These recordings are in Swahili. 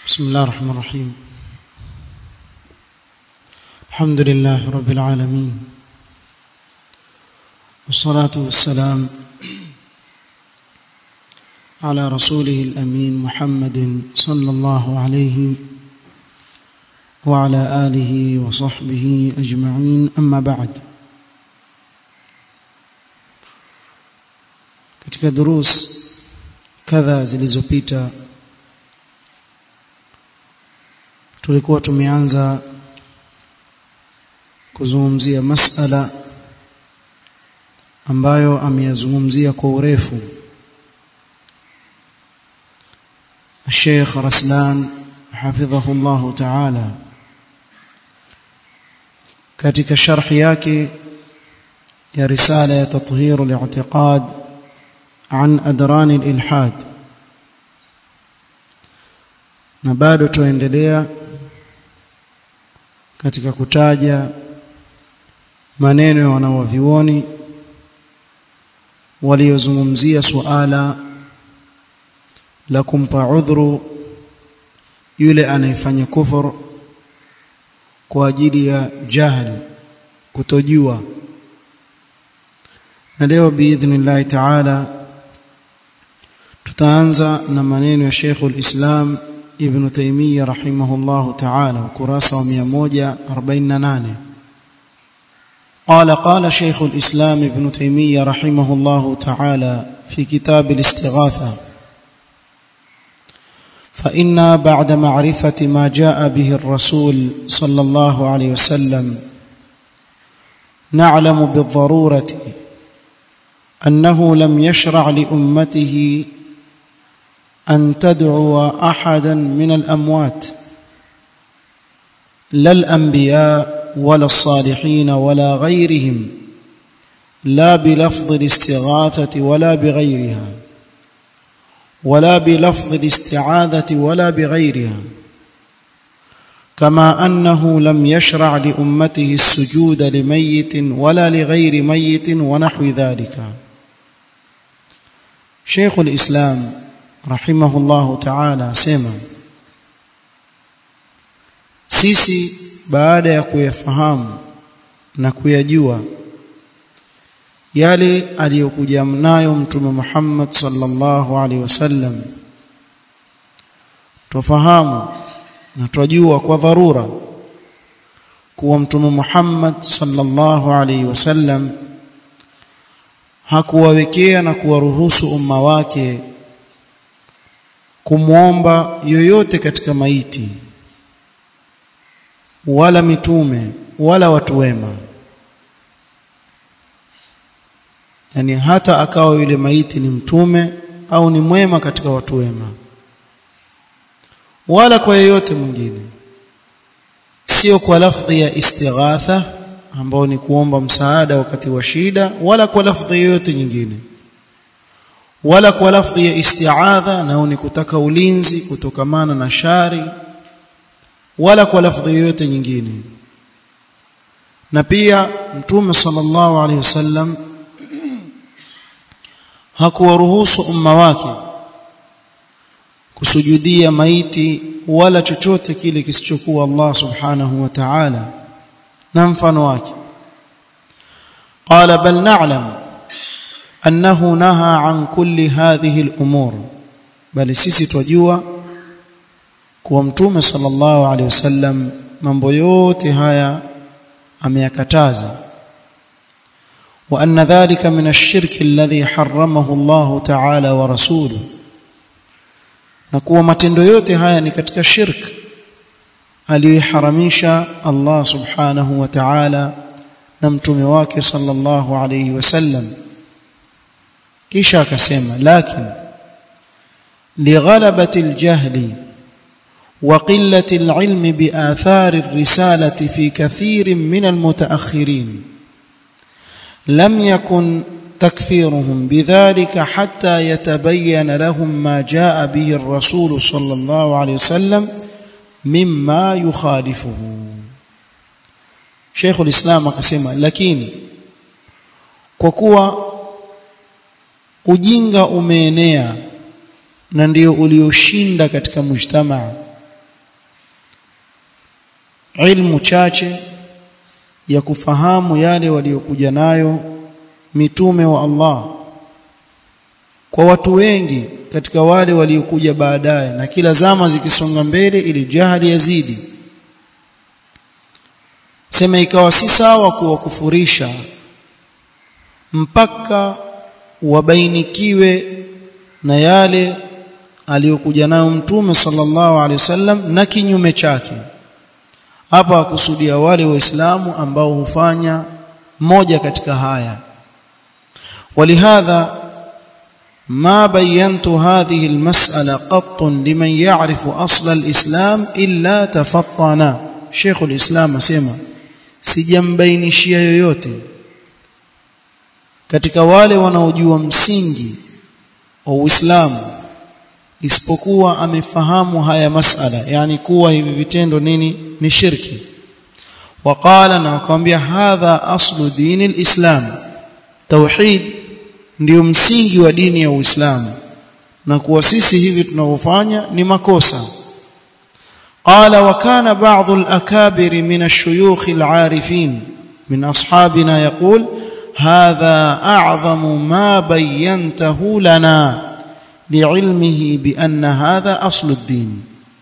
بسم الله الرحمن الرحيم الحمد لله رب العالمين والصلاة والسلام على رسوله الأمين محمد صلى الله عليه وعلى آله وصحبه أجمعين أما بعد katika durus kadha zilizopita tulikuwa tumeanza kuzungumzia masala ambayo ameyazungumzia kwa urefu الشيخ رسلان حفظه الله تعالى katika sharhi yake ya risala ya tathhir al-i'tiqad an adran al-ilhad na bado tuendelea katika kutaja maneno ya wanawavioni waliozungumzia suala la kumpa udhuru yule anayefanya kufur kwa ajili ya jahl kutojua na leo biidhnillah taala tutaanza na maneno ya Sheikhul Islam Ibn Taymiyyah rahimahullahu ta'ala ukurasa wa 148 قال قال شيخ الإسلام ابن تيمية رحمه الله تعالى في كتاب الاستغاثة فإنا بعد معرفة ما جاء به الرسول صلى الله عليه وسلم نعلم بالضرورة أنه لم يشرع لأمته أن تدعو أحدا من الأموات لا الأنبياء ولا الصالحين ولا غيرهم لا بلفظ الاستغاثة ولا بغيرها ولا بلفظ الاستعاذة ولا بغيرها كما أنه لم يشرع لأمته السجود لميت ولا لغير ميت ونحو ذلك شيخ الإسلام رحمه الله تعالى سema sisi baada ya kuyafahamu na kuyajua yale aliyokuja nayo mtume Muhammad sallallahu alaihi wasallam tufahamu na twajua kwa dharura kuwa mtume Muhammad sallallahu alaihi wasallam hakuwawekea na kuwaruhusu umma wake kumwomba yoyote katika maiti wala mitume wala watu wema yani hata akawa yule maiti ni mtume au ni mwema katika watu wema wala kwa yeyote mwingine sio kwa lafdhi ya istighatha ambao ni kuomba msaada wakati wa shida wala kwa lafdhi yoyote nyingine wala kwa lafdhi ya isti'adha nao ni kutaka ulinzi kutokamana na shari wala kwa lafdhi yoyote nyingine na pia mtume sallallahu alaihi wasallam hakuwaruhusu umma wake kusujudia maiti wala chochote kile kisichokuwa Allah subhanahu wa ta'ala na mfano wake qala bal na'lam annahu naha an kulli hadhihi al-umur bali sisi twajua kuwa mtume sallallahu alaihi wasallam mambo yote haya ameyakataza wa anna dhalika min ash-shirk alladhi harramahu Allah ta'ala wa rasuluhu na kuwa matendo yote haya ni katika shirk aliyoharamisha Allah subhanahu wa ta'ala na mtume wake sallallahu alayhi wasallam kisha akasema lakini lighalabati aljahli wa qillati alilm biathari alrisalati fi kathirin min almutaakhirin lam yakun تكفيرهم بذلك حتى يتبين لهم ما جاء به الرسول صلى الله عليه وسلم مما يخالفه شيخ الإسلام akasema lakini kwa kuwa ujinga umeenea na ndio ulioshinda katika mujtamaa ilmu chache ya kufahamu yale waliokuja nayo mitume wa Allah kwa watu wengi katika wale waliokuja baadaye na kila zama zikisonga mbele ili jahili yazidi sema ikawa si sawa kuwakufurisha mpaka wabainikiwe na yale aliyokuja nayo mtume sallallahu alaihi wasallam na kinyume chake hapa akusudia wale waislamu ambao hufanya moja katika haya ولهذا ما بينت هذه المسألة قط لمن يعرف أصل الإسلام إلا تفطنا شيخ الإسلام اسمع sijambainishia yoyote katika wale wanaojua msingi wa Uislamu isipokuwa amefahamu haya masala yani kuwa hivi vitendo nini ni shirki waqala na akamwambia hadha aslu dini alislam tauhid ndio msingi wa dini ya Uislamu na kuwa sisi hivi tunavyofanya ni makosa قال وكان بعض الأكابر من الشيوخ العارفين من أصحابنا يقول هذا أعظم ما بينته لنا لعلمه بأن هذا أصل الدين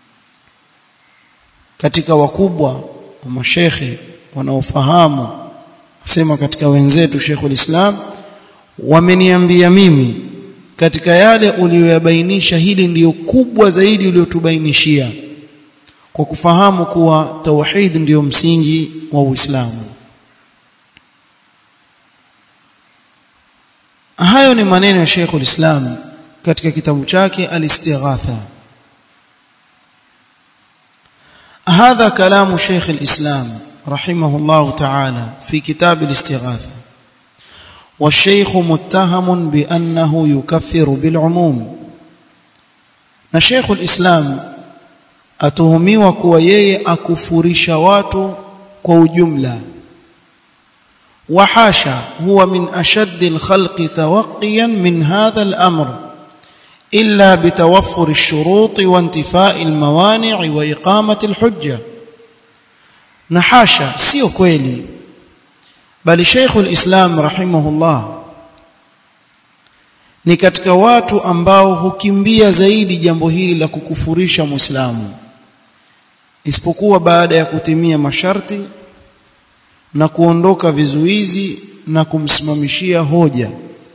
katika wakubwa wa mashekhe wanaofahamu asema katika wenzetu Sheikhul Islam wameniambia mimi katika yale uliyoyabainisha hili ndiyo kubwa zaidi uliyotubainishia kwa kufahamu kuwa tauhid ndiyo msingi wa Uislamu hayo ni maneno ya Sheikhul Islam katika kitabu chake Al-Istighatha هذا كلام شيخ الإسلام رحمه الله تعالى في كتاب الاستغاثة والشيخ متهم بأنه يكفر بالعموم نشيخ الإسلام atuhumiwa kuwa yeye akufurisha watu kwa ujumla وحاشا هو من أشد الخلق توقيا من هذا الأمر إلا بتوفر الشروط وانتفاء الموانع وإقامة الحجة نحاشا سيو كويلي بل شيخ الإسلام رحمه الله ni katika watu ambao hukimbia zaidi jambo hili la kukufurisha Muislamu isipokuwa baada ya kutimia masharti na kuondoka vizuizi na kumsimamishia hoja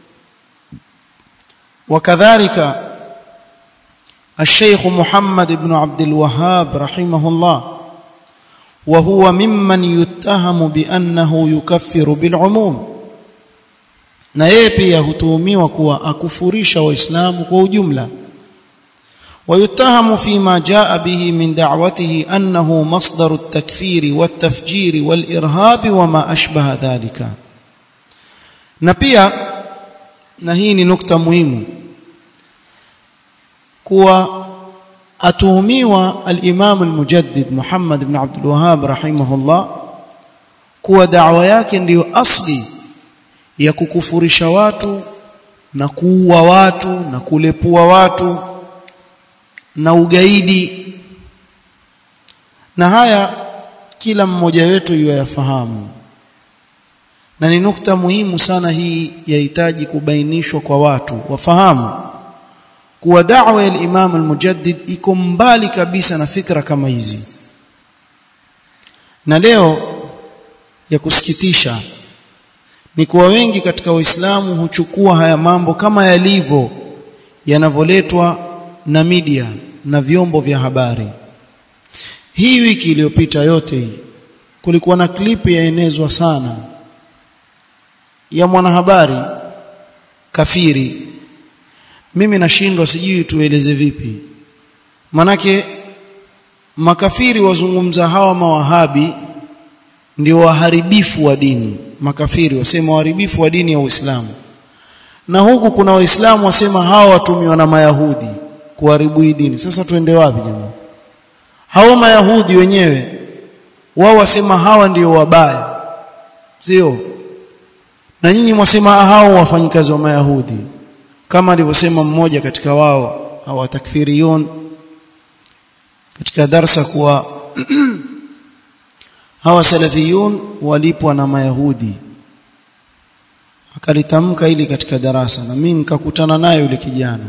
وكذلك الشيخ محمد بن عبد الوهاب رحمه الله وهو ممن يتهم بأنه يكفر بالعموم na yeye pia hutuhumiwa kuwa akufurisha waislamu kwa ujumla ويتهم فيما جاء به من دعوته أنه مصدر التكفير والتفجير والإرهاب وما أشبه ذلك نبيا نهيني نكتة مهمة kuwa atuhumiwa al-Imam al-Mujaddid Muhammad ibn Abdul Wahhab rahimahullah kuwa da'wa yake ndiyo asli ya kukufurisha watu na kuua watu na kulepua watu na ugaidi na haya kila mmoja wetu yafahamu na ni nukta muhimu sana hii yahitaji kubainishwa kwa watu wafahamu kuwa da'wa ya Imam al-Mujaddid iko mbali kabisa na fikra kama hizi na leo ya kusikitisha ni kuwa wengi katika waislamu huchukua haya mambo kama yalivyo yanavoletwa na media na vyombo vya habari hii wiki iliyopita yote hii kulikuwa na klipu yaenezwa sana ya mwanahabari kafiri mimi nashindwa sijui tueleze vipi manake makafiri wazungumza hawa mawahabi ndio waharibifu wa dini makafiri wasema waharibifu wa dini ya Uislamu na huku kuna waislamu wasema hawa watumiwa na mayahudi kuharibu hii dini sasa tuende wapi jamaa hao mayahudi wenyewe wao wasema hawa ndio wabaya sio na nyinyi mwasema hao wafanyikazi wa mayahudi kama alivyosema mmoja katika wao au takfiriyun katika darsa kuwa hawa salafiyun walipwa na mayahudi akalitamka ili katika darasa na mimi nikakutana naye yule kijana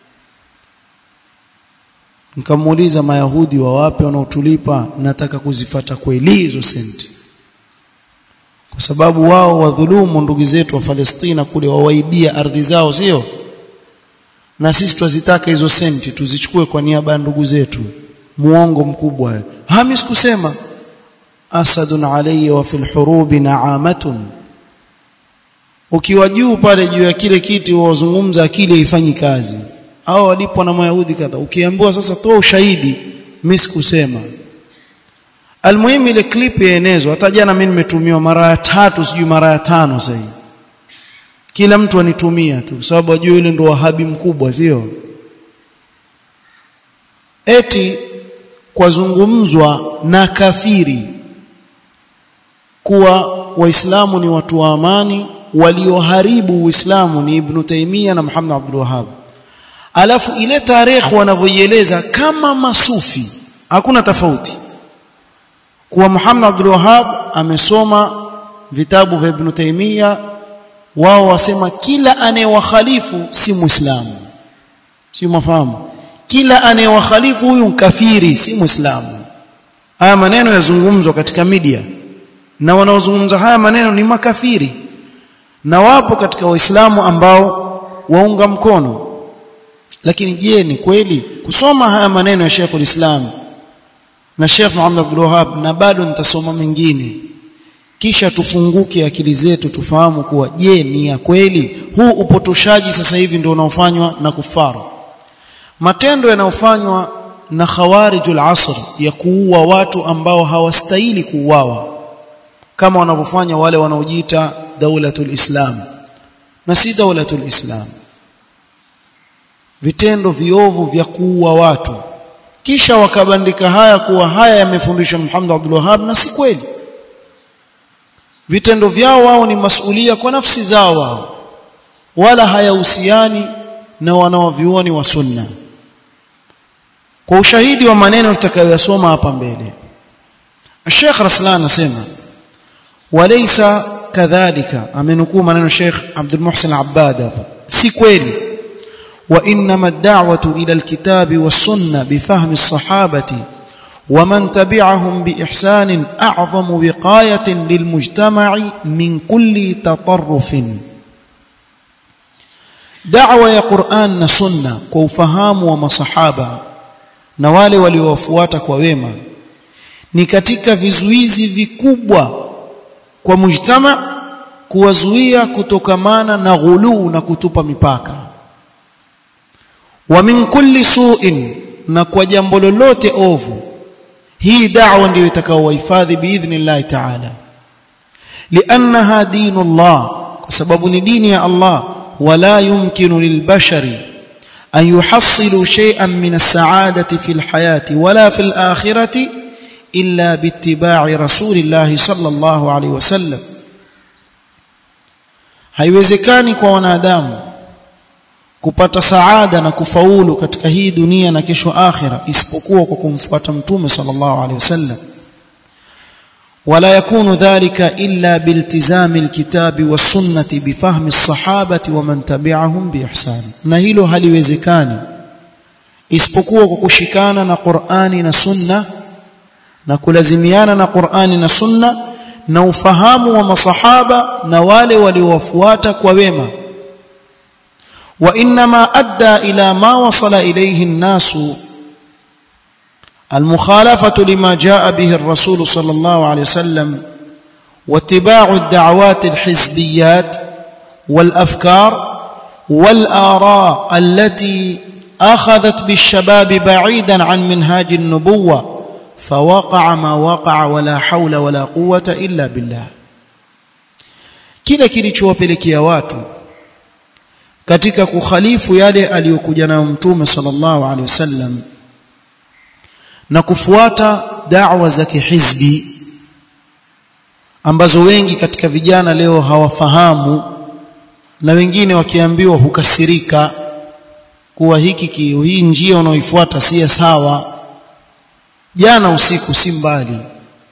nikamuuliza mayahudi wa wapi wanaotulipa nataka kuzifata kweli hizo senti kwa sababu wao wadhulumu ndugu zetu wa Palestina kule wawaibia ardhi zao sio na sisi twazitaka hizo senti tuzichukue kwa niaba ya ndugu zetu muongo mkubwa hami sikusema asadun alayya wa fil hurubi na'amatun ukiwa juu pale juu ya kile kiti wazungumza akili haifanyi kazi hao walipwa na mayahudi kadha ukiambiwa sasa toa ushahidi mimi sikusema almuhimu ile clip yaenezwa hata jana mimi nimetumiwa mara ya tatu sijui mara ya tano sasa kila mtu anitumia tu sababu ajue yule ndo wahabi mkubwa sio eti kwazungumzwa na kafiri kuwa waislamu ni watu wa amani walioharibu uislamu ni ibn Taymiyyah na Muhammad Abdul Wahhab alafu ile tarehe wanavyoieleza kama masufi hakuna tofauti kuwa Muhammad Abdul Wahhab amesoma vitabu vya Ibn Taymiyyah wao wasema kila anayewakhalifu si muislamu si mafahamu kila anayewakhalifu huyu kafiri si muislamu haya maneno yazungumzwa katika media na wanaozungumza haya maneno ni makafiri na wapo katika waislamu ambao waunga mkono lakini je ni kweli kusoma haya maneno ya Sheikh Islam na Sheikh Muhammad Abdul Wahhab na bado nitasoma mengine kisha tufunguke akili zetu tufahamu kuwa je ni ya kweli huu upotoshaji sasa hivi ndio unaofanywa na kufaru matendo yanayofanywa na khawarijul asr ya kuua watu ambao hawastahili kuuawa kama wanavyofanya wale wanaojiita daulatul islam na si daulatul islam vitendo viovu vya kuua watu kisha wakabandika haya kuwa haya yamefundishwa Muhammad Abdul Wahhab na si kweli vitendo vyao wao ni masulia kwa nafsi zao wao wala hayahusiani na wanaovioni wa sunna kwa ushahidi wa maneno tutakayoyasoma hapa mbele Sheikh Raslan anasema walaysa kadhalika amenukuu maneno Sheikh Abdul Muhsin Abbad hapa si kweli وانما الدعوه الى الكتاب والسنه بفهم الصحابه ومن تبعهم باحسان اعظم وقايه للمجتمع من كل تطرف دعوه يا قران والسنه كوفهام ومصحابه na wale waliowafuata kwa wema ni katika vizuizi vikubwa kwa mujtama kuwazuia kutokamana na ghuluu na kutupa mipaka wa min kulli su'in na kwa jambo lolote ovu hii da'wa ndiyo itakaowahifadhi biidhnillah ta'ala li'annaha dinullah kwa sababu ni dini ya Allah wala yumkinu lilbashari an yuhassilu shay'an min as-sa'adati fil hayati wala fil akhirati illa biittiba'i rasulillah sallallahu alayhi wasallam haiwezekani kwa wanadamu kupata saada na kufaulu katika hii dunia na kesho akhira isipokuwa kwa kumfuata mtume sallallahu alaihi wasallam wala yakunu dhalika illa biltizami alkitabi wasunnati bifahmi alsahabati wa man tabi'ahum biihsan na hilo haliwezekani isipokuwa kwa kushikana na Qur'ani na Sunna na kulazimiana na Qur'ani na Sunna na ufahamu wa masahaba na wale waliowafuata kwa wema وانما ادى الى ما وصل اليه الناس المخالفه لما جاء به الرسول صلى الله عليه وسلم واتباع الدعوات الحزبيات والافكار والاراء التي اخذت بالشباب بعيدا عن منهاج النبوه فوقع ما وقع ولا حول ولا قوه الا بالله kile kilichowapelekea watu katika kukhalifu yale aliyokuja nayo mtume sallallahu alaihi wasallam na kufuata da'wa za kihizbi ambazo wengi katika vijana leo hawafahamu na wengine wakiambiwa hukasirika kuwa hiki kio hii njia unaoifuata si sawa jana usiku si mbali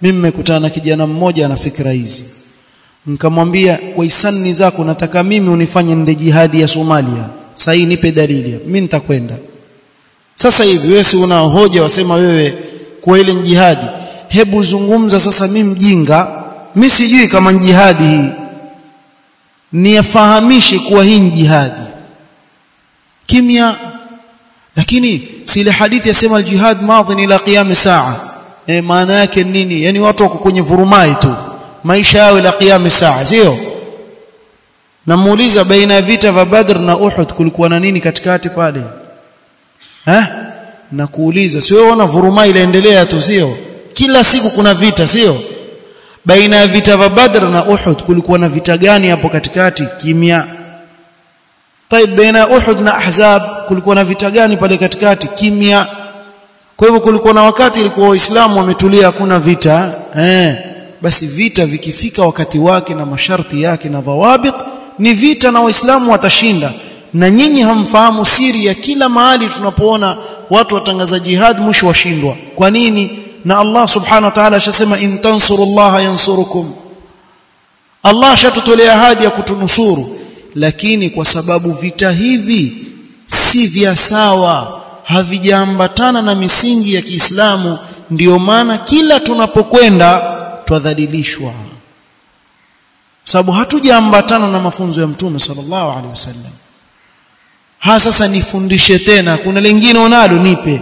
mimi nimekutana na kijana mmoja ana fikra hizi nikamwambia kwa hisani zako nataka mimi unifanye nende jihadi ya Somalia sasa hii nipe dalili mimi nitakwenda sasa hivi wewe si una hoja wasema wewe kwa ile jihadi hebu zungumza sasa mimi mjinga mimi sijui kama jihadi hii niyafahamishe kuwa hii jihadi kimya lakini si ile hadithi yasema aljihad madhin ila qiyam saa e, maana yake nini yani watu wako kwenye vurumai tu maisha yao ila qiyam saa sio namuuliza baina ya vita vya Badr na Uhud kulikuwa na nini katikati pale eh na kuuliza sio ona vurumai ilaendelea tu sio kila siku kuna vita sio baina ya vita vya Badr na Uhud kulikuwa na vita gani hapo katikati kimya طيب baina Uhud na Ahzab kulikuwa na vita gani pale katikati kimya kwa hivyo kulikuwa na wakati ilikuwa waislamu wametulia hakuna vita eh basi vita vikifika wakati wake na masharti yake na dhawabit ni vita na waislamu watashinda na nyinyi hamfahamu siri ya kila mahali tunapoona watu watangaza jihad mwisho washindwa kwa nini na Allah subhanahu wa ta'ala ashasema in tansurullaha yansurukum Allah ashatutolea ahadi ya kutunusuru lakini kwa sababu vita hivi si vya sawa havijaambatana na misingi ya Kiislamu ndiyo maana kila tunapokwenda twadhalilishwa sababu hatujaambatana na mafunzo ya mtume sallallahu alaihi wasallam ha sasa nifundishe tena kuna lingine unalo nipe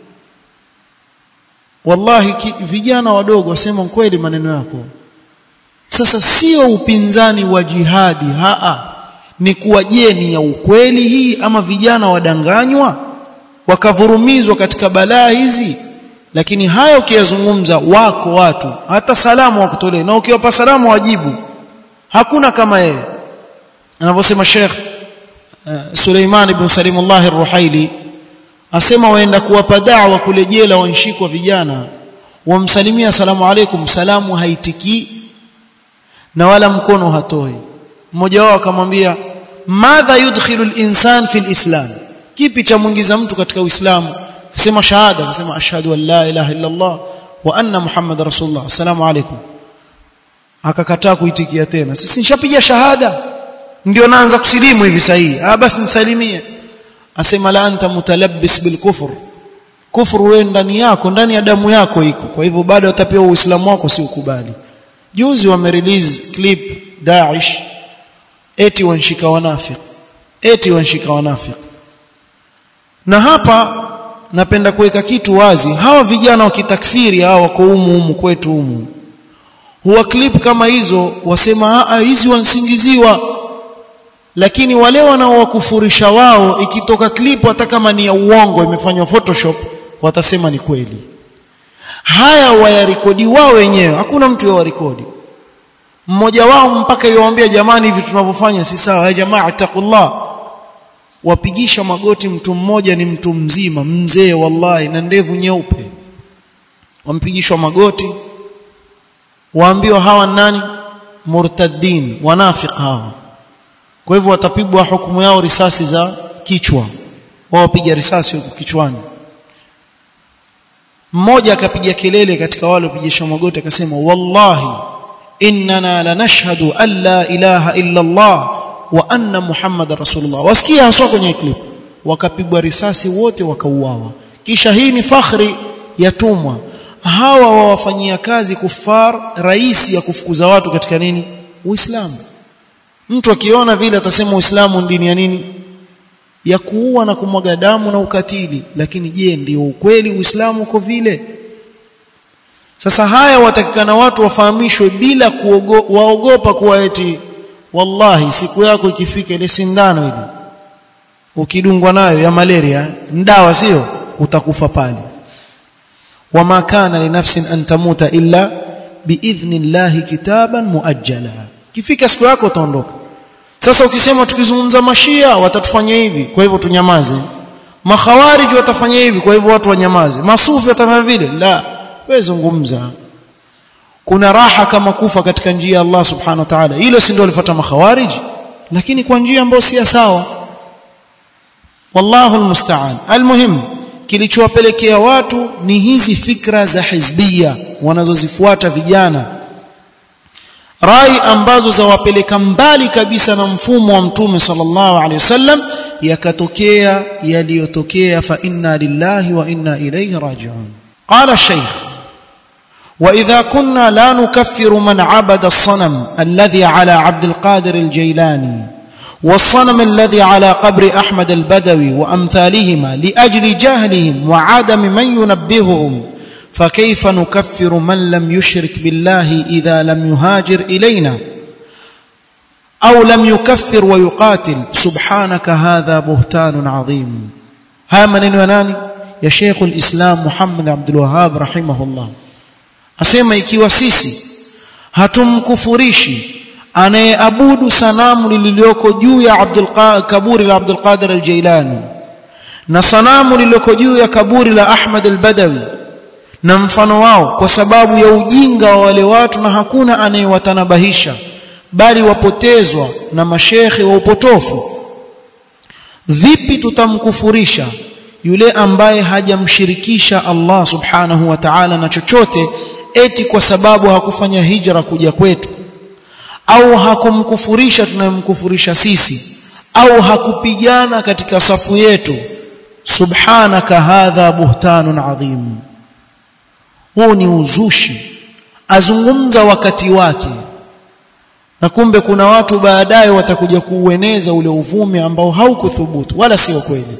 wallahi ki, vijana wadogo wasema kweli maneno yako sasa sio upinzani wa jihadi haa ni kuwa je ni ya ukweli hii ama vijana wadanganywa wakavurumizwa katika balaa hizi lakini haya ukiyazungumza wako watu hata salamu wakutolee na ukiwapa salamu wajibu hakuna kama yeye anavyosema Sheikh uh, Suleiman ibn Salimullah ar-Ruhaili asema waenda kuwapa da'wa kule jela wanshikwa vijana wamsalimia asalamu alaykum salamu haitiki na wala mkono hatoi mmoja wao akamwambia madha yudkhilu al-insan fi al-islam kipi cha muingiza mtu katika uislamu akasema shahada akasema ashhadu an la ilaha illa allah wa anna muhammad rasulullah assalamu alaykum akakataa kuitikia tena sisi nishapiga shahada ndio naanza kusilimu hivi sahihi ah basi nisalimie asema la anta mutalabbis bil kufr kufru wewe ndani yako ndani ya damu yako iko kwa hivyo bado utapewa uislamu wako si ukubali juzi wamerelease clip Daesh eti wanshika wanafik eti wanshika wanafik na hapa napenda kuweka kitu wazi hawa vijana wa kitakfiri hawa wako humu humu kwetu humu huwa clip kama hizo wasema a hizi wansingiziwa lakini wale wanaowakufurisha wao ikitoka clip hata kama ni ya uongo imefanywa photoshop watasema ni kweli haya wayarekodi wao wenyewe hakuna mtu yawarekodi mmoja wao mpaka yuwaambia jamani hivi tunavyofanya si sawa ya jamaa taqullah wapigisha magoti mtu mmoja ni mtu mzima mzee wallahi na ndevu nyeupe wampigishwa magoti waambiwa hawa nani murtaddin wanafiq hawa kwa hivyo watapigwa hukumu yao risasi za kichwa wao wapiga risasi huko kichwani mmoja akapiga kelele katika wale wapigishwa magoti akasema wallahi innana lanashhadu an la ilaha illa Allah wa anna muhammadar rasulullah wasikia haswa kwenye clip wakapigwa risasi wote wakauawa kisha hii ni fakhri yatumwa hawa wawafanyia kazi kufar rais ya kufukuza watu katika nini uislamu mtu akiona vile atasema uislamu dini ya nini ya kuua na kumwaga damu na ukatili lakini je ndio ukweli uislamu uko vile sasa haya watakikana watu wafahamishwe bila kuogo, waogopa kuwa eti wallahi siku yako ikifika ile sindano ile ukidungwa nayo ya malaria ndawa sio utakufa pale wama kana linafsin an tamuta illa biidhnillahi kitaban muajjala kifika siku yako utaondoka sasa ukisema tukizungumza mashia watatufanya hivi kwa hivyo tunyamaze makhawarij watafanya hivi kwa hivyo watu wanyamaze masufi watafanya vile la wewe zungumza kuna raha kama kufa katika njia ya Allah subhanahu wa ta'ala hilo si ndio alifuata makhawarij lakini kwa njia ambayo si sawa wallahu almusta'an almuhim kilichowapelekea watu ni hizi fikra za hizbia wanazozifuata vijana rai ambazo zawapeleka mbali kabisa na mfumo wa mtume sallallahu alaihi wasallam yakatokea yaliyotokea fa inna lillahi wa inna ilayhi raji'un qala shaykh واذا كنا لا نكفر من عبد الصنم الذي على عبد القادر الجيلاني والصنم الذي على قبر احمد البدوي وامثالهما لاجل جهلهم وعدم من ينبههم فكيف نكفر من لم يشرك بالله اذا لم يهاجر الينا او لم يكفر ويقاتل سبحانك هذا بهتان عظيم ها maneno ya nani ya Sheikh al-Islam Muhammad Abdul Wahhab rahimahullah asema ikiwa sisi hatumkufurishi anayeabudu sanamu lililoko juu ya Abdul kaburi la Abdul Qadir al-Jailani na sanamu lililoko juu ya kaburi la Ahmad al-Badawi na mfano wao kwa sababu ya ujinga wa wale watu na hakuna anayewatanabahisha bali wapotezwa na mashekhe wa upotofu vipi tutamkufurisha yule ambaye hajamshirikisha Allah subhanahu wa ta'ala na chochote eti kwa sababu hakufanya hijra kuja kwetu au hakumkufurisha tunayemkufurisha sisi au hakupigana katika safu yetu subhanaka hadha buhtanun adhim huu ni uzushi azungumza wakati wake na kumbe kuna watu baadaye watakuja kuueneza ule uvumi ambao haukuthubutu wala sio kweli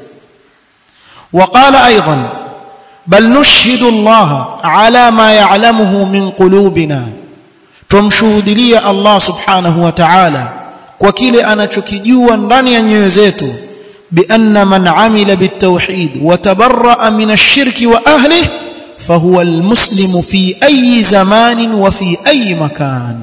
وقال ايضا بل نشهد الله على ما يعلمه من قلوبنا tumshuhudilia Allah subhanahu wa ta'ala kwa kile anachokijua ndani ya nyoyo zetu بأن من عمل بالتوحيد وتبرأ من الشرك وأهله فهو المسلم في أي زمان وفي أي مكان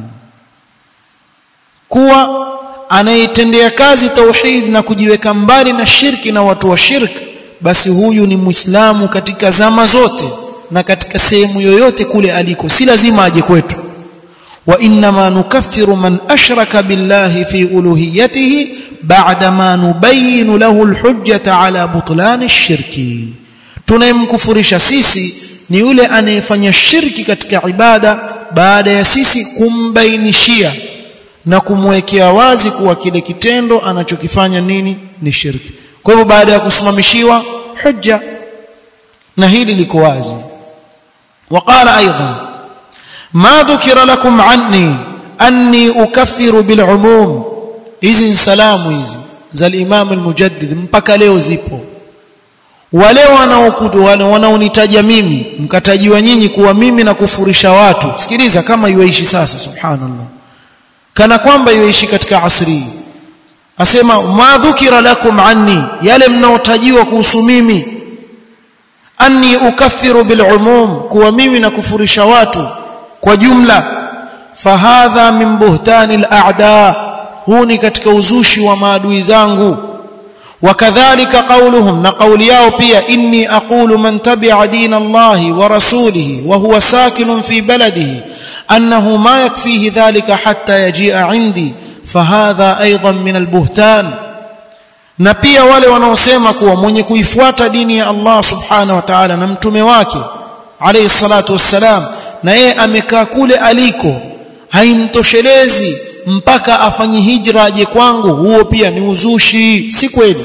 kuwa anayetendea kazi tauhid na kujiweka mbali na shirki na watu wa shirki basi huyu ni muislamu katika zama zote na katika sehemu yoyote kule aliko si lazima aje kwetu wa inma nukaffiru man ashraka billahi fi uluhiyatihi ba'da ma nubayyin lahu alhujjata ala butlan ash-shirki tunayemkufurisha sisi ni yule anayefanya shirki katika ibada baada ya sisi kumbainishia na kumwekea wazi kuwa kile kitendo anachokifanya nini ni shirki kwa hivyo baada ya kusimamishiwa hujja na hili liko wazi وقال ايضا ما ذكر لكم عني اني اكفر بالعموم hizi salamu hizi za al-Imam al-Mujaddid mpaka leo zipo wale wanaokutu wale wanaonitaja mimi mkatajiwa nyinyi kuwa mimi na kufurisha watu sikiliza kama yuishi sasa subhanallah kana kwamba yuishi katika asri asema ma dhukira lakum anni yale mnaotajiwa kuhusu mimi anni ukaffiru bil umum kuwa mimi na kufurisha watu kwa jumla fahadha min buhtani al a'da huu ni katika uzushi wa maadui zangu wakadhalika qauluhum na qauli yao pia inni aqulu man tabi'a din Allah wa rasulihi wa huwa sakinun fi baladihi annahu ma yakfihi dhalika hatta yaji'a 'indi fahadha aidan min albuhtan na pia wale wanaosema kuwa mwenye kuifuata dini ya Allah subhanahu wa ta'ala na mtume wake alayhi salatu wassalam na yeye amekaa kule aliko haimtoshelezi mpaka afanye hijra aje kwangu huo pia ni uzushi si kweli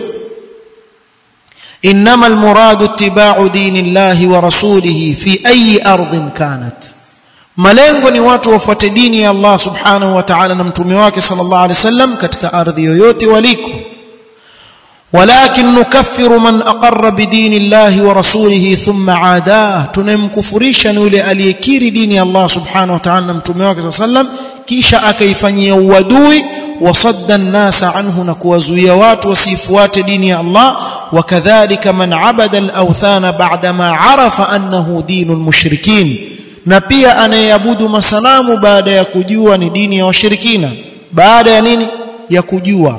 انما المراد اتباع دين الله ورسوله في اي ارض كانت malengo ni watu wafuate dini ya Allah subhanahu wa ta'ala na mtume wake sallallahu alaihi wasallam katika ardhi yoyote waliko walakin nukaffiru man aqarra bidini Allah wa rasulihi thumma adaa tunamkufurisha ni yule aliyekiri dini ya Allah subhanahu wa ta'ala na mtume wake sallallahu alaihi wasallam kisha akaifanyia uadui wasadda an-nasa anhu na kuwazuia watu wasifuate dini ya Allah wakadhalika man abada al-awthana ba'da ma arafa annahu dinul mushrikin na pia anayeabudu masanamu baada ya kujua ni dini ya washirikina baada ya nini ya kujua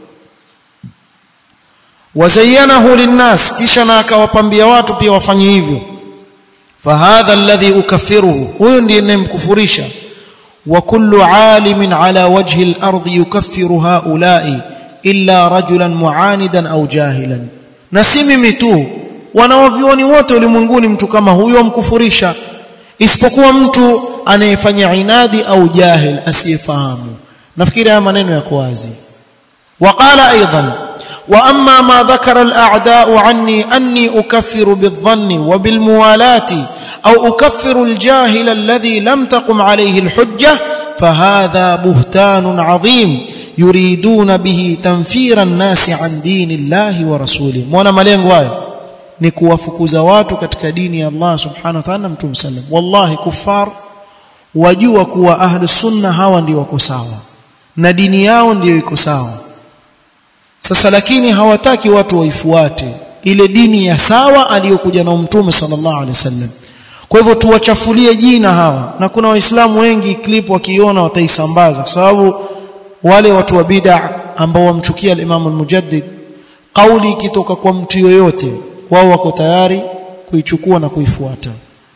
wazayyanahu linnas kisha na akawapambia watu pia wafanye hivyo fahadha alladhi ukaffiruhu huyo ndiye ninayemkufurisha wa kullu alimin ala wajhi al-ardi yukaffiru haula'i illa rajulan mu'anidan au jahilan na si mimi tu wanawavioni wote ulimwenguni mtu kama huyo amkufurisha isipokuwa mtu anayefanya inadi au jahil asiyefahamu nafikiri haya maneno yako wazi وقال ايضا واما ما ذكر الاعداء عني اني اكفر بالظن وبالموالاه او اكفر الجاهل الذي لم تقم عليه الحجه فهذا بهتان عظيم يريدون به تنفير الناس عن دين الله ورسوله مwana malengo hayo ni kuwafukuza watu katika dini ya Allah subhanahu wa ta'ala mtume sallam wallahi kufar wajua kuwa ahli sunna hawa ndio wako sawa na dini yao ndio iko sawa sasa lakini hawataki watu waifuate ile dini ya sawa aliyokuja na mtume sallallahu alaihi wasallam kwa hivyo tuwachafulie jina hawa na kuna waislamu wengi clip wakiona wataisambaza kwa sababu wale watu wa bid'a ambao wamchukia al-Imam al-Mujaddid kauli ikitoka kwa mtu yoyote wao wako tayari kuichukua na kuifuata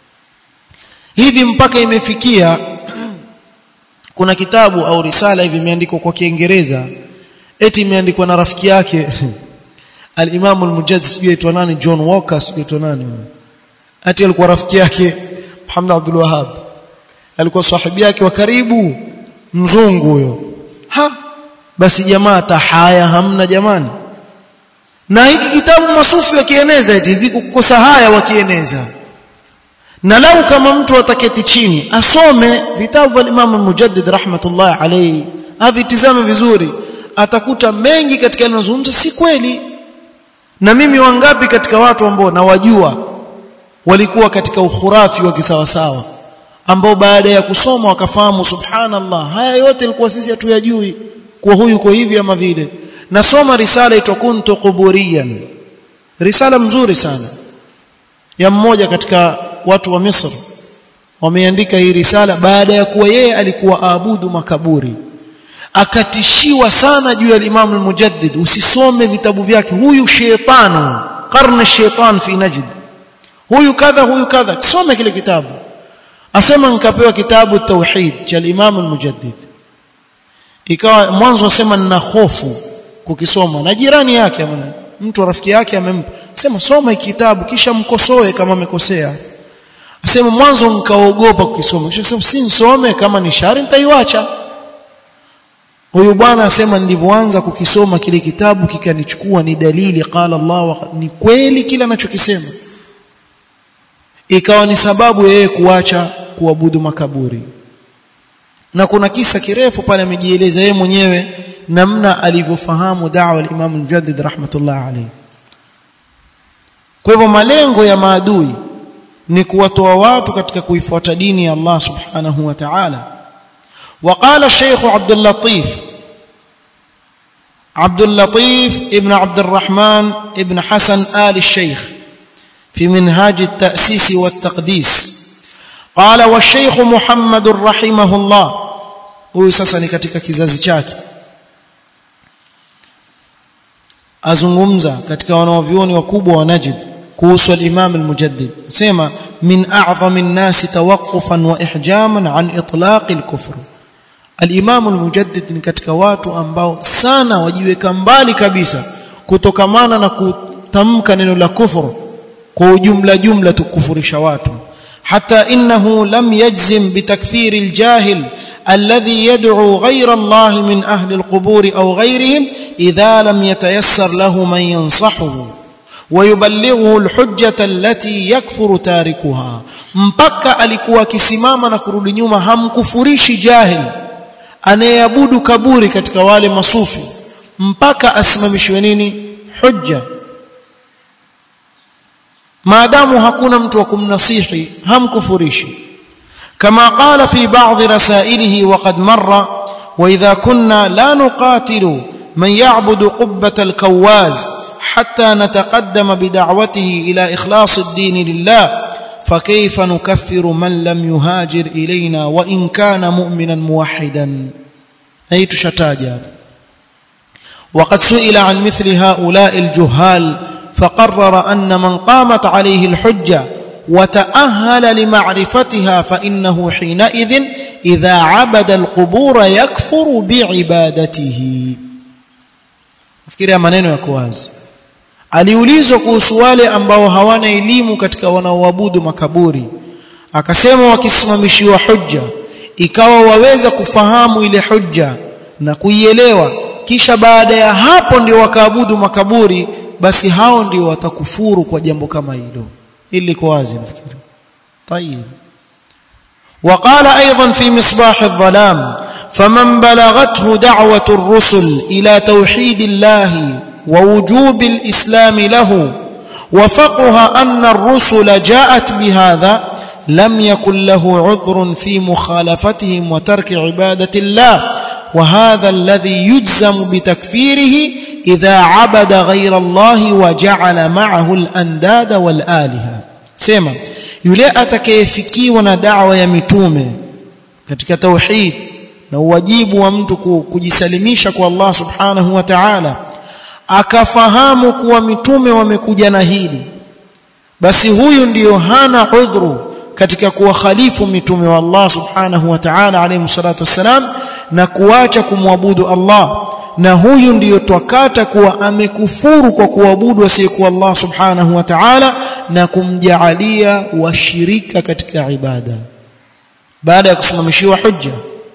hivi mpaka imefikia kuna kitabu au risala hivi imeandikwa kwa Kiingereza eti imeandikwa na rafiki yake al-Imam al-Mujaddid sijui aitwa nani John Walker sijui aitwa nani ati alikuwa rafiki yake Muhammad Abdul Wahhab alikuwa sahibi yake wa karibu mzungu huyo ha basi jamaa tahaya hamna jamani na hiki kitabu masufi wakieneza eti hivi kukosa haya wakieneza na lau kama mtu ataketi chini asome vitabu vya Imam al-Mujaddid rahmatullah alayhi avitizame vizuri atakuta mengi katika yanayozungumza si kweli na mimi wangapi katika watu ambao nawajua walikuwa katika ukhurafi wa kisawasawa ambao baada ya kusoma wakafahamu subhanallah haya yote ilikuwa sisi hatuyajui kwa huyu kwa hivi ama vile nasoma risala ito kuntu quburiyan risala mzuri sana ya mmoja katika watu wa Misri wameandika hii risala baada ya kuwa yeye alikuwa aabudu makaburi akatishiwa sana juu ya Imam al-Mujaddid usisome vitabu vyake huyu shaytanu qarna shaytan fi najd huyu kadha huyu kadha kisome kile kitabu asema nikapewa kitabu tauhid cha Imam al-Mujaddid ikawa mwanzo asema nina hofu kukisoma na jirani yake mtu rafiki yake amempa sema soma kitabu kisha mkosoe kama amekosea asema mwanzo nikaogopa kukisoma kisha sema si nisome kama ni shari nitaiacha huyu bwana asema nilivyoanza kukisoma kile kitabu kikanichukua ni dalili qala Allah wa ni kweli kila anachokisema ikawa ni sababu yeye kuacha kuabudu makaburi na kuna kisa kirefu pale amejieleza yeye mwenyewe namna alivyofahamu da'wa al-Imam al-Mujaddid rahmatullah alayhi kwa hivyo malengo ya maadui ni kuwatoa watu katika kuifuata dini ya Allah subhanahu wa ta'ala وقال الشيخ عبد اللطيف عبد اللطيف ابن عبد الرحمن ابن حسن آل الشيخ في منهاج التأسيس والتقديس قال والشيخ محمد رحمه الله huyu sasa ni katika kizazi chake azungumza katika wanaovioni wakubwa wa Najd kuhusu al-Imam al-Mujaddid sema min a'zami an-nas tawaqqufan wa ihjaman an itlaq al-kufr al-Imam al-Mujaddid ni katika watu ambao sana wajiweka mbali kabisa kutokamana na kutamka neno la kufuru kwa ujumla jumla tukufurisha watu حتى انه لم يجزم بتكفير الجاهل الذي يدعو غير الله من اهل القبور او غيرهم اذا لم يتيسر له من ينصحه ويبلغه الحجه التي يكفر تاركها mpaka alikuwa akisimama na kurudi nyuma hamkufurishi jahil anayeabudu kaburi katika wale masufi mpaka asimamishwe nini hujja maadamu hakuna mtu wa kumnasihi hamkufurishi kama qala fi ba'd rasailihi wa qad marra wa idha kunna la nuqatilu man ya'budu qubbata al-kawaz hatta nataqaddama bid'awatihi ila ikhlas ad-din lillah فكيف نكفر من لم يهاجر إلينا وإن كان مؤمنا موحدا أي تشتاجا وقد سئل عن مثل هؤلاء الجهال فقرر أن من قامت عليه الحجة وتأهل لمعرفتها فإنه حينئذ إذا عبد القبور يكفر بعبادته فكرة maneno yako wazi aliulizwa kuhusu wale ambao hawana elimu katika wanaoabudu makaburi akasema wakisimamishiwa hujja ikawa waweza kufahamu ile hujja na kuielewa kisha baada ya hapo ndio wakaabudu makaburi basi hao ndio watakufuru kwa jambo kama hilo ili liko wazi nafikiri طيب وقال ايضا في مصباح الظلام فمن بلغته دعوه الرسل الى توحيد الله ووجوب الاسلام له وفقها ان الرسل جاءت بهذا لم يكن له عذر في مخالفتهم وترك عباده الله وهذا الذي يجزم بتكفيره اذا عبد غير الله وجعل معه الانداد والالهه sema yule atakayefikiwa na da'wa ya mitume katika tauhid na uwajibu wa mtu kujisalimisha kwa Allah subhanahu wa ta'ala akafahamu kuwa mitume wamekuja na hili basi huyu ndiyo hana udhuru katika kuwakhalifu mitume wa Allah subhanahu wa ta'ala alayhi salatu wassalam na kuacha kumwabudu Allah na huyu ndiyo twakata kuwa amekufuru kwa kuabudu asiyekuwa Allah subhanahu wa ta'ala na kumjaalia washirika katika ibada baada ya kusimamishiwa hujja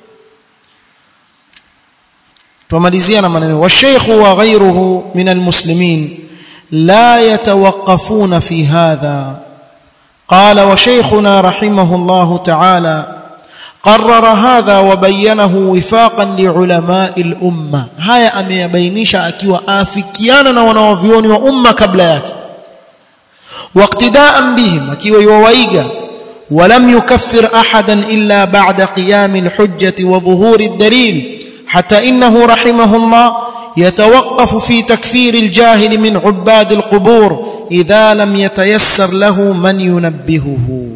tumalizia na maneno والشيخ وغيره من المسلمين لا يتوقفون في هذا قال وشيخنا رحمه الله تعالى قرر هذا وبينه وفاقا لعلماء الامه haya ameyabainisha akiwa afikiana na wanaovioni wa umma kabla yake واقتداء بهم akiwa yuwaiga ولم يكفر احدا الا بعد قيام الحجه وظهور الدليل حتى انه رحمه الله يتوقف في تكفير الجاهل من عباد القبور اذا لم يتيسر له من ينبهه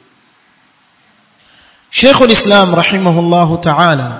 Sheikh ulislam rahimahullahu ta'ala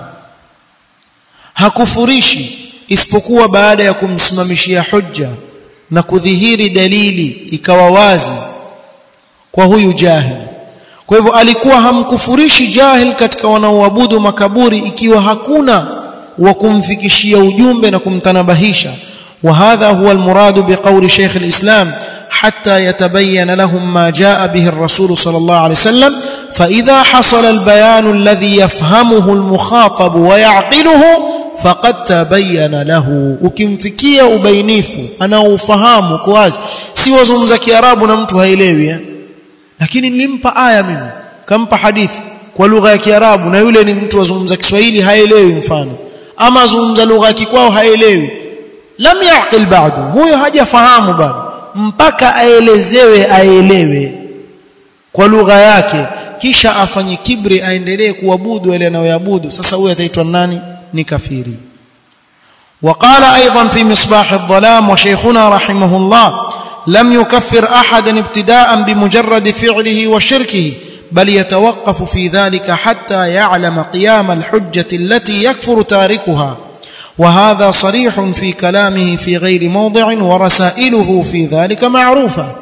hakufurishi isipokuwa baada ya kumsimamishia hujja na kudhihiri dalili ikawa wazi kwa huyu jahil kwa hivyo alikuwa hamkufurishi jahil katika wanaoabudu makaburi ikiwa hakuna wa kumfikishia ujumbe na kumtanabahisha وهذا هو المراد بقول شيخ الإسلام حتى يتبين لهم ما جاء به الرسول صلى الله عليه وسلم فإذا حصل البيان الذي يفهمه المخاطب ويعقله فقد تبين له ukimfikia ubainifu anaofahamu kwa wazi si wazungumza kiarabu na mtu haelewi eh? lakini nilimpa aya mimi kampa hadithi kwa lugha ya kiarabu na yule ni mtu azungumza kiswahili haelewi mfano ama azungumza lugha ya kikwao haelewi lam yaqil bado huyo hajafahamu bado mpaka aelezewe aelewe kwa lugha yake kisha afanye kibri aendelee kuabudu yale anayoabudu sasa huyo ataitwa nani ni kafiri وقال ايضا في مصباح الظلام وشيخنا رحمه الله لم يكفر احدا ابتداء بمجرد فعله وشركه بل يتوقف في ذلك حتى يعلم قيام الحجه التي يكفر تاركها وهذا صريح في كلامه في غير موضع ورسائله في ذلك معروفه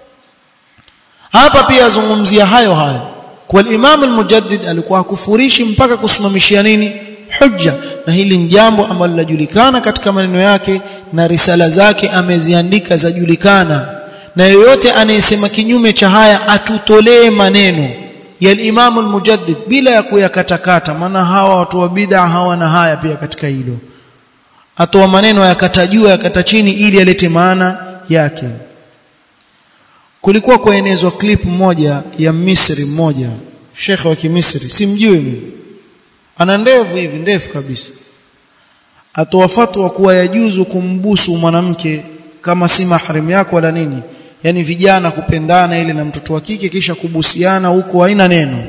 hapa pia zungumzia hayo hayo kwa Imam al-Mujaddid alikuwa hakufurishi mpaka kusimamishia nini hujja na hili ni jambo ambalo linajulikana katika maneno yake na risala zake ameziandika zajulikana na yoyote anayesema kinyume cha haya atutolee maneno ya Imam al-Mujaddid bila ya kuyakatakata maana hawa watu wa bid'a hawana haya pia katika hilo atoa maneno yakata juu yakata chini ili alete maana yake kulikuwa kuenezwa clip moja ya Misri mmoja shekhe wa Kimisri simjui mimi ana ndevu hivi ndefu kabisa atoa fatwa kuwa yajuzu kumbusu mwanamke kama si mahrim yako wala nini yani vijana kupendana ile na mtoto wa kike kisha kubusiana huko haina neno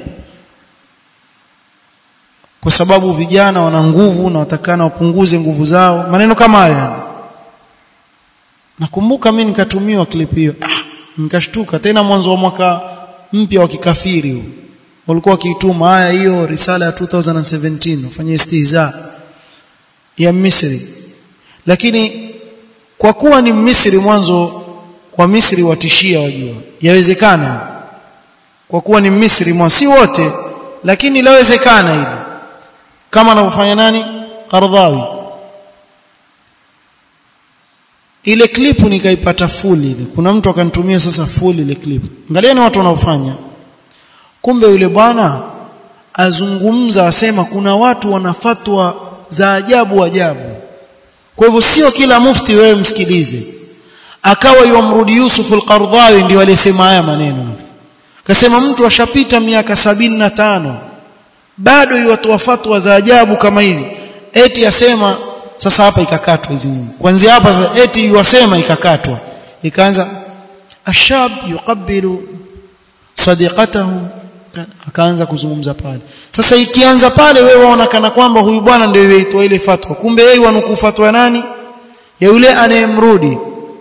kwa sababu vijana wana nguvu na watakana wapunguze nguvu zao maneno kama hayo nakumbuka mimi nikatumiwa clip hiyo ah nikashtuka tena mwanzo wa mwaka mpya wa kikafiri huu walikuwa wakiituma haya hiyo risala ya 2017 ufanye istihza ya Misri lakini kwa kuwa ni Misri mwanzo wa Misri watishia wajua yawezekana kwa kuwa ni Misri mwanzo si wote lakini lawezekana hili kama anavyofanya nani Qardhawi ile clip nikaipata full ile kuna mtu akanitumia sasa full ile clip angalieni watu wanaofanya kumbe yule bwana azungumza asema kuna watu wanafatwa za ajabu ajabu kwa hivyo sio kila mufti wewe msikilize akawa yumrudi Yusuf al-Qardawi ndio alisema haya maneno kasema mtu ashapita miaka sabini na tano bado yuwatoa fatwa za ajabu kama hizi eti asema sasa hapa ikakatwa hizi kuanzia hapa sasa eti yuwasema ikakatwa ikaanza ashab yuqabbilu sadiqatahu akaanza kuzungumza pale sasa ikianza pale wewe waona kana kwamba huyu bwana ndio yeitwa ile fatwa kumbe yeye wanukuu fatwa nani ya yule anayemrudi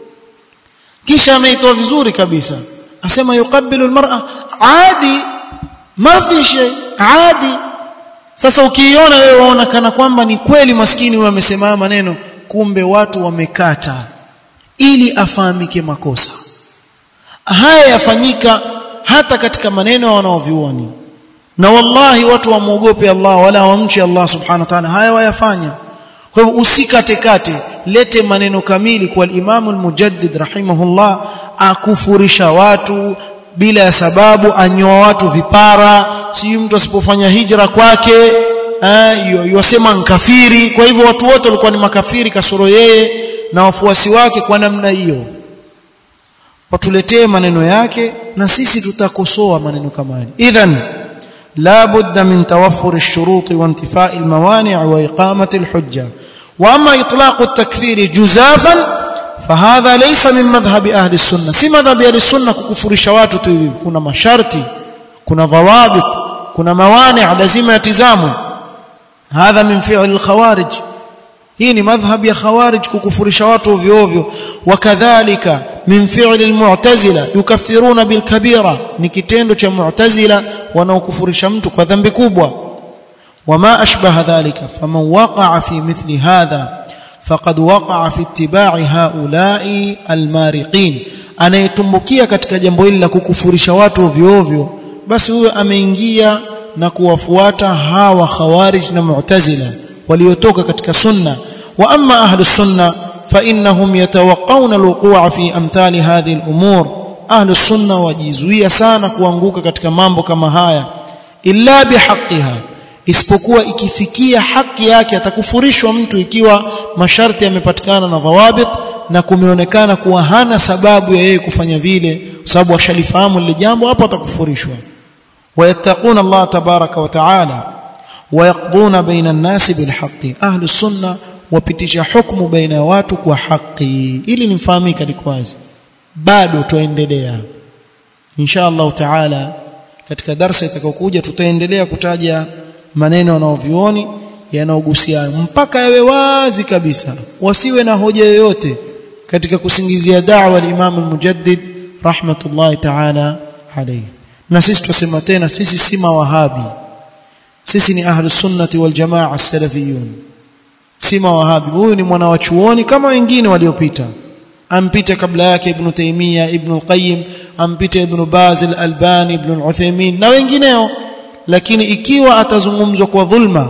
kisha ameitoa vizuri kabisa asema yuqabbilu almar'a adi ma fi shay adi sasa ukiiona wewe waona kana kwamba ni kweli maskini huyo amesema maneno kumbe watu wamekata ili afahamike makosa haya yafanyika hata katika maneno wanaovioni na wallahi watu wamuogope Allah wala wamchi Allah subhanahu wa ta'ala haya wayafanya kwa hivyo usikate kate lete maneno kamili kwa al-Imam al-Mujaddid rahimahullah akufurisha watu bila ya sababu anyoa watu vipara si mtu asipofanya hijra kwake yosema nkafiri kwa hivyo watu wote walikuwa ni makafiri kasoro yeye na wafuasi wake kwa namna hiyo watuletee maneno yake na sisi tutakosoa maneno kama haya idhan la budda min tawaffur ash-shurut wa intifai al-mawani' wa iqamati al-hujja wa amma itlaq at-takfir juzafan fahadha laysa min madhhab ahli as-sunnah si madhhab ahli as-sunnah kukufurisha watu tu hivi kuna masharti kuna dhawabit kuna mawani' lazima yatizamwe hadha min fi'l al-khawarij hii ni madhhab ya khawarij kukufurisha watu ovyo ovyo wakadhalika min fi'li almu'tazila yukaffiruna bilkabira ni kitendo cha mu'tazila wanaokufurisha mtu kwa dhambi kubwa wama ashbaha dhalika faman waqa'a fi mithli hadha faqad waqa'a fi ittiba'i haula'i almariqin anayetumbukia katika jambo hili la kukufurisha watu ovyo ovyo basi huyo ameingia na kuwafuata hawa khawarij na mu'tazila waliotoka katika sunna wa amma ahlus sunna فانهم يتوقون الوقوع في امثال هذه الامور اهل السنه wajizuia sana kuanguka katika mambo kama haya illa bihaqqiha isipokuwa ikifikia haki yake atakufurishwa mtu ikiwa masharti yamepatikana na dhawabit na kumeonekana kuwa hana sababu ya yeye kufanya vile kwa sababu ashalifahamu lile jambo hapo atakufurishwa wayattaquna Allah tabaraka wa taala wayaqduna baina an-nasi bilhaqqi ahli sunna wapitisha hukumu baina ya watu kwa haki ili nifahamika likwazi bado tuendelea insha Allah taala katika darasa itakayokuja tutaendelea kutaja maneno yanayovioni yanayogusia mpaka yawe wazi kabisa wasiwe na hoja yoyote katika kusingizia da'wa al-Imam al-Mujaddid rahmatullahi ta'ala alayhi na sisi tusema tena sisi si mawahabi sisi ni ahlus sunnati wal jamaa as-salafiyun si mawahabi huyu ni mwana wa chuoni kama wengine waliopita ampita kabla yake ibn Taymiyyah ibn al-Qayyim ampita ibn Baz al-Albani ibn al-Uthaymeen na wengineo lakini ikiwa atazungumzwa kwa dhulma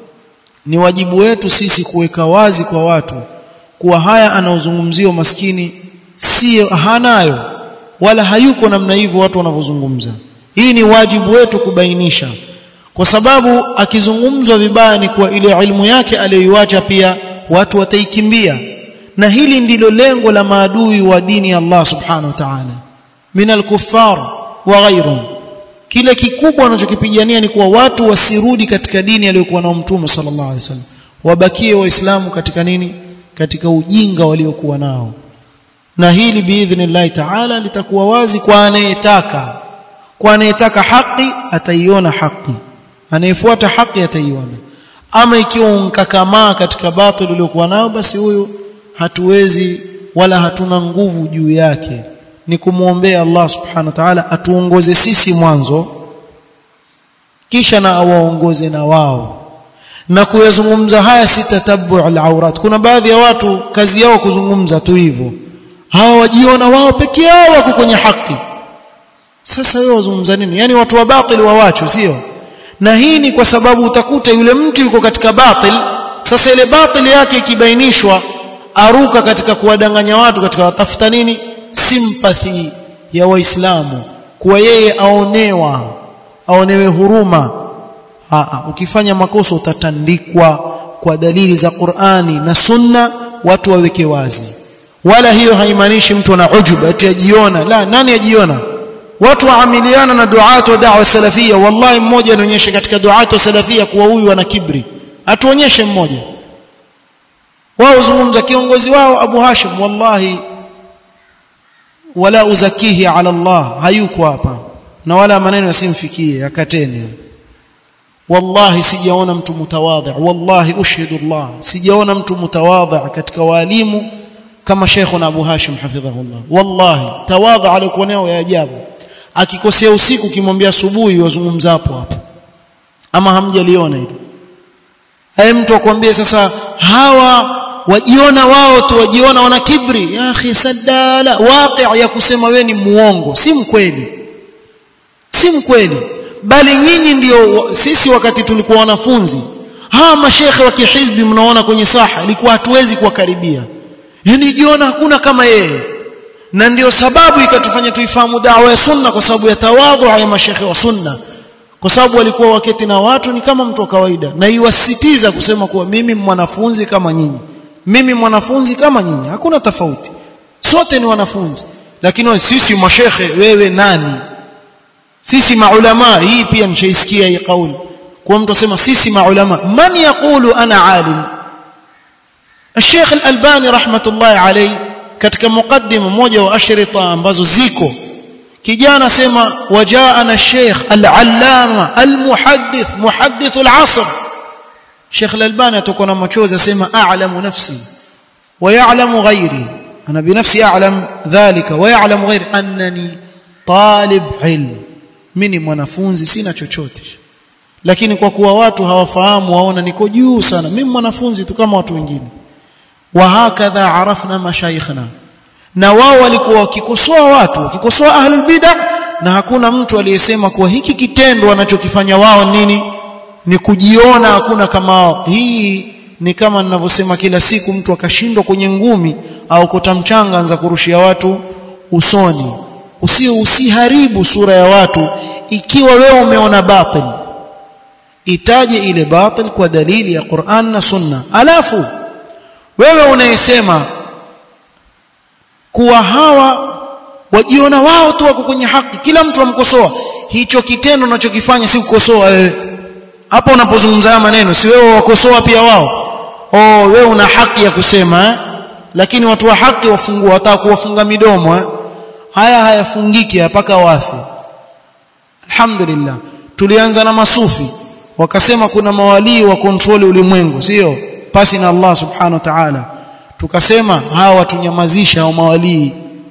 ni wajibu wetu sisi kuweka wazi kwa watu kuwa haya anaozungumziwa maskini sio hanayo wala hayuko namna hivyo watu wanavyozungumza hii ni wajibu wetu kubainisha kwa sababu akizungumzwa vibaya ni kuwa ile ilmu yake aliyoiacha pia watu wataikimbia na hili ndilo lengo la maadui wa dini ya Allah subhanahu wa ta'ala min al-kuffar wa ghayruhum kile kikubwa wanachokipigania ni kuwa watu wasirudi katika dini aliyokuwa nao mtume sallallahu alaihi wasallam wabakie waislamu katika nini katika ujinga waliokuwa nao na hili biidhnillah ta'ala litakuwa wazi kwa anayetaka kwa anayetaka haki ataiona haki anayefuata haki ataiona ama ikiwa unkakamaa katika batil uliokuwa nao basi huyu hatuwezi wala hatuna nguvu juu yake ni kumwombea Allah subhanahu wa ta'ala atuongoze sisi mwanzo kisha na awaongoze na wao na kuyazungumza haya si tatabu al-awrat kuna baadhi ya watu kazi yao kuzungumza tu hivyo hawa wajiona wao peke yao wako kwenye haki sasa wewe wazungumza nini yani watu wa batil wawacho sio na hii ni kwa sababu utakuta yule mtu yuko katika batil sasa ile batil yake ikibainishwa aruka katika kuwadanganya watu katika watafuta nini sympathy ya waislamu kuwa yeye aonewa aonewe huruma Aa, ukifanya makosa utatandikwa kwa dalili za Qur'ani na Sunna watu waweke wazi wala hiyo haimaanishi mtu ana ujuba ati ajiona la nani ajiona watu waamiliana na duatu wa da'wa salafia wallahi mmoja anaonyesha katika duatu wa salafia kuwa huyu ana kibri atuonyeshe mmoja wao zungumza kiongozi wao Abu Hashim wallahi wala uzakihi ala Allah hayuko hapa na wala maneno yasimfikie akateni wallahi sijaona mtu mutawadhi wallahi ushhidu Allah sijaona mtu mutawadhi katika walimu kama Sheikhuna Abu Hashim hafidhahullah wallahi tawadha alikuwa nayo ya ajabu akikosea usiku kimwambia asubuhi wazungumza hapo hapo ama hamjaliona hilo haye mtu akwambie sasa hawa wajiona wao tu wajiona wana kibri ya akhi sadala waqi' ya kusema we ni muongo si mkweli si mkweli bali nyinyi ndio sisi wakati tulikuwa wanafunzi hawa mashekhe wa kihizbi mnaona kwenye saha ilikuwa hatuwezi kuwakaribia yani jiona hakuna kama yeye na ndio sababu ikatufanya tuifahamu dawa ya sunna kwa sababu ya tawadhu ya mashekhe wa sunna kwa sababu walikuwa waketi na watu ni kama mtu wa kawaida na iwasitiza kusema kuwa mimi mwanafunzi kama nyinyi mimi mwanafunzi kama nyinyi hakuna tofauti sote ni wanafunzi lakini sisi mashekhe wewe nani sisi maulama hii pia nishaisikia hii kauli kwa mtu asema sisi maulama man yaqulu ana alim الشيخ الألباني رحمة الله عليه katika mukaddima mmoja wa ashrita ambazo ziko kijana sema wajaana sheikh al-allama al-muhaddith muhaddith al-asr Sheikh al-Albani atakuwa na machozi asema a'lamu nafsi wa ya'lamu ghairi ana binafsi a'lam dhalika wa ya'lamu ghairi annani talib ilm mimi mwanafunzi sina chochote lakini kwa kuwa watu hawafahamu waona niko juu sana mimi mwanafunzi tu kama watu wengine wa hakadha arafna mashayikhna na wao walikuwa wakikosoa watu wakikosoa ahlul bid'ah na hakuna mtu aliyesema kuwa hiki kitendo wanachokifanya wao nini ni kujiona hakuna kama wao hii ni kama ninavyosema kila siku mtu akashindwa kwenye ngumi au kota mchanga anza kurushia watu usoni usi usiharibu sura ya watu ikiwa wewe umeona batil itaje ile batil kwa dalili ya Qur'an na Sunna alafu wewe unayesema kuwa hawa wajiona wao tu wako kwenye haki kila mtu amkosoa hicho kitendo unachokifanya si kukosoa wewe hapo unapozungumza haya maneno si wewe wakosoa pia wao oh wewe una haki ya kusema eh? lakini watu wa haki wafungua wataka kuwafunga midomo eh? haya hayafungiki mpaka wafe alhamdulillah tulianza na masufi wakasema kuna mawalii wa kontroli ulimwengu sio pasi na Allah subhanahu wa ta'ala tukasema hawa watunyamazisha hao mawalii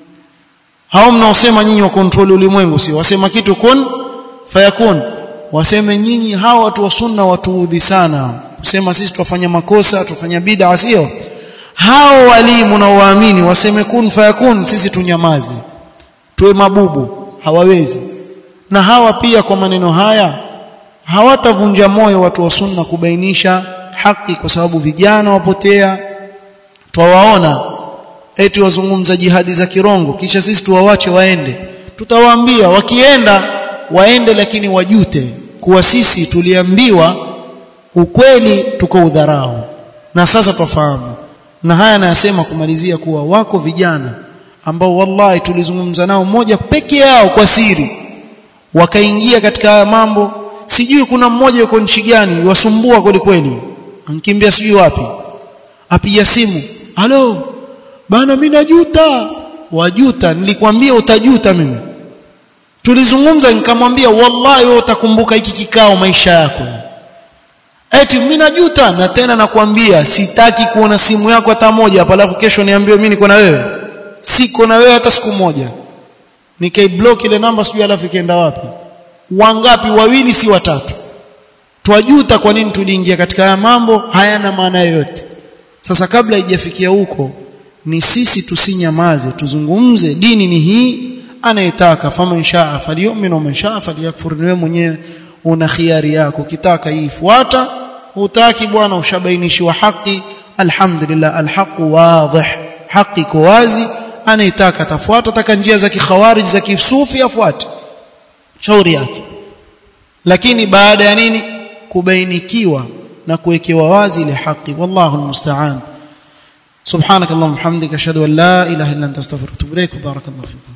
hao mnaosema nyinyi wa control ulimwengu sio wasema kitu kun fayakun waseme nyinyi hawa watu wa sunna watuudhi sana kusema sisi tufanya makosa tufanya bid'a sio hao walimu na waamini waseme kun fayakun sisi tunyamaze tuwe mabubu hawawezi na hawa pia kwa maneno haya hawatavunja moyo watu wa sunna kubainisha haki kwa sababu vijana wapotea twawaona eti wazungumza jihadi za kirongo kisha sisi tuwawache waende tutawaambia wakienda waende lakini wajute kuwa sisi tuliambiwa ukweli tuko udharau na sasa twafahamu na haya nayasema kumalizia kuwa wako vijana ambao wallahi tulizungumza nao moja peke yao kwa siri wakaingia katika haya mambo sijui kuna mmoja yuko nchi gani wasumbua kweli kweli ankimbia sijui wapi apiga simu halo bana mimi najuta wajuta nilikwambia utajuta mimi tulizungumza nikamwambia wallahi wewe utakumbuka hiki kikao maisha yako eti mimi najuta na tena nakwambia sitaki kuona simu yako hata moja hapa alafu kesho niambiwe mimi niko na wewe siko na wewe hata siku moja nikaiblock ile namba sijui alafu ikaenda wapi wangapi wawili si watatu twajuta kwa nini tuliingia katika haya mambo hayana maana yoyote sasa kabla haijafikia huko ni sisi tusinyamaze tuzungumze dini ni hii anayetaka faman shaa falyu'min wa man shaa falyakfur wewe mwenyewe una khiari yako ukitaka hii fuata hutaki bwana ushabainishiwa haki alhamdulillah alhaqu wadih haki iko wazi anaitaka tafuata taka njia za kikhawarij za kisufi afuate shauri yake lakini baada ya nini kubainikiwa na kuwekewa wazi ile haki wallahu almusta'an subhanakallahumma hamdika ashhadu an la ilaha illa anta astaghfiruka wa atubu ilaik barakallahu fikum